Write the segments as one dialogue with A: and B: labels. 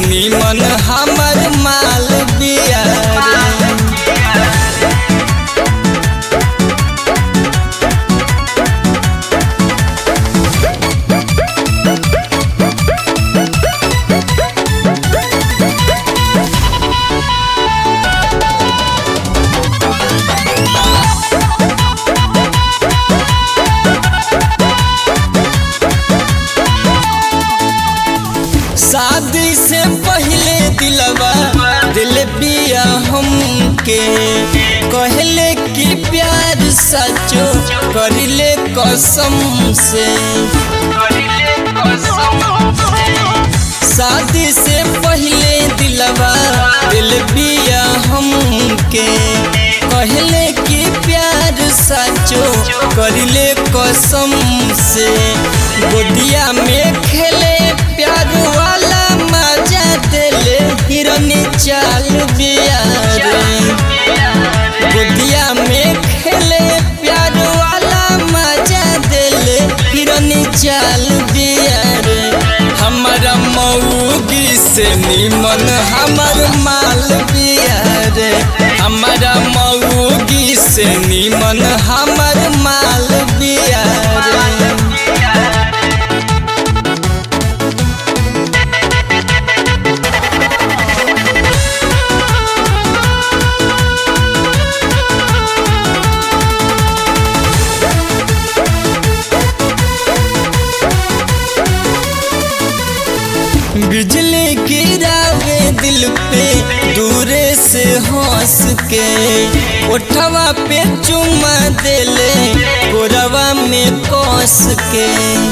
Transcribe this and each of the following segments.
A: निमन हमर माल बिया रे शादी से पहले दिलवा दिल बिया हमके कहले कि प्यार सचो करिले कसम से शादी से पहले दिलवा दिल बिया हमके कहले कि प्यार सचो करिले कसम से गोदिया में खेले प्यार वाला मजा दिले हिरनी चाल बिया रे गोदिया में खेले प्यार वाला मजा दिले हिरनी चाल बिया रे हमारा मऊगी से निमन हमर माल बिया रे हमारा मऊगी से निमन हमर माल बिया रे बिजली गिरावे दिल पे दूरे से हंस के उठवा पे चुमा देले गोरवा में कस के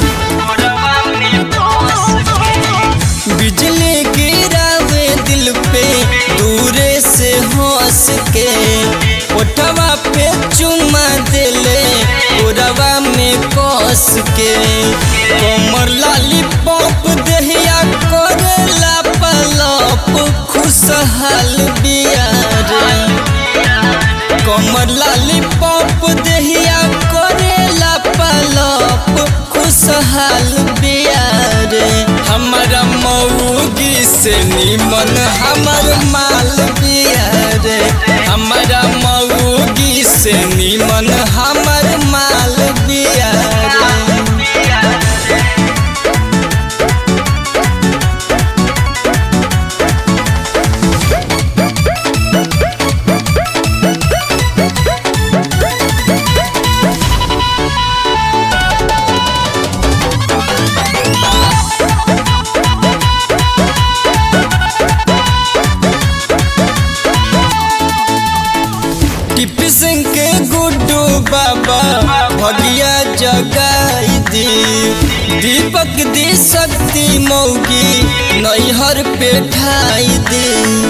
A: बिजली गिरावे दिल पे दूरे से हंस के उठवा पे चुमा देले गोरवा में कस के कमर लाली पॉप दहिया करेला पलप खुशहाल बिया रे कमर लाली पॉप दहिया करेला पलप खुशहाल बिया रे हमारा मऊगी से निमन हमर माल बिया रे हमारा मऊगी से निमन हमर माल बिया रे टिप सिंह के गुड्डू बाबा भगिया जगाई दी दीपक दी शक्ति मौगी नैहर पे ठाई दी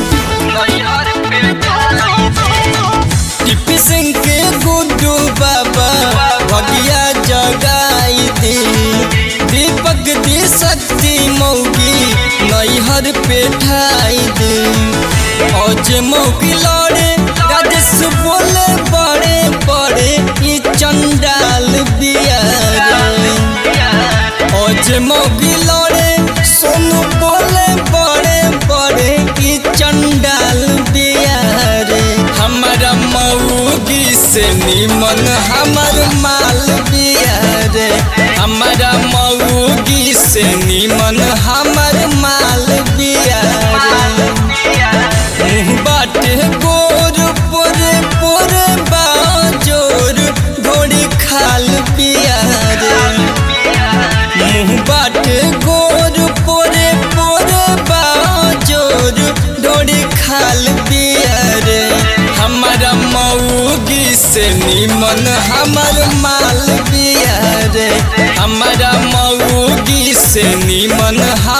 A: टिप सिंह के गुड्डू बाबा भगिया जगाई दी दीपक दी शक्ति मौगी नैहर पे ठाई दी औज मौगी लड़े राजेश बोले बड़े बड़े ई चंडाल बिया रे औज मौगी लड़े सोनू बोले बड़े बड़े ई चंडाल बिया रे हमारा मऊगी से निमन हमर माल बिया रे हमारा मऊगी से निमन हमर माल बिया रे मुँह बाटे गोर पोरे पोरे बाजोर घोड़ी खाल पिया रे मुँह बाटे गोर पोरे पोरे बाजोर ढोड़ी खाल पिया रे हमारा मऊगी से निमन हमर माल पिया रे हमारा मऊगी से निमन हम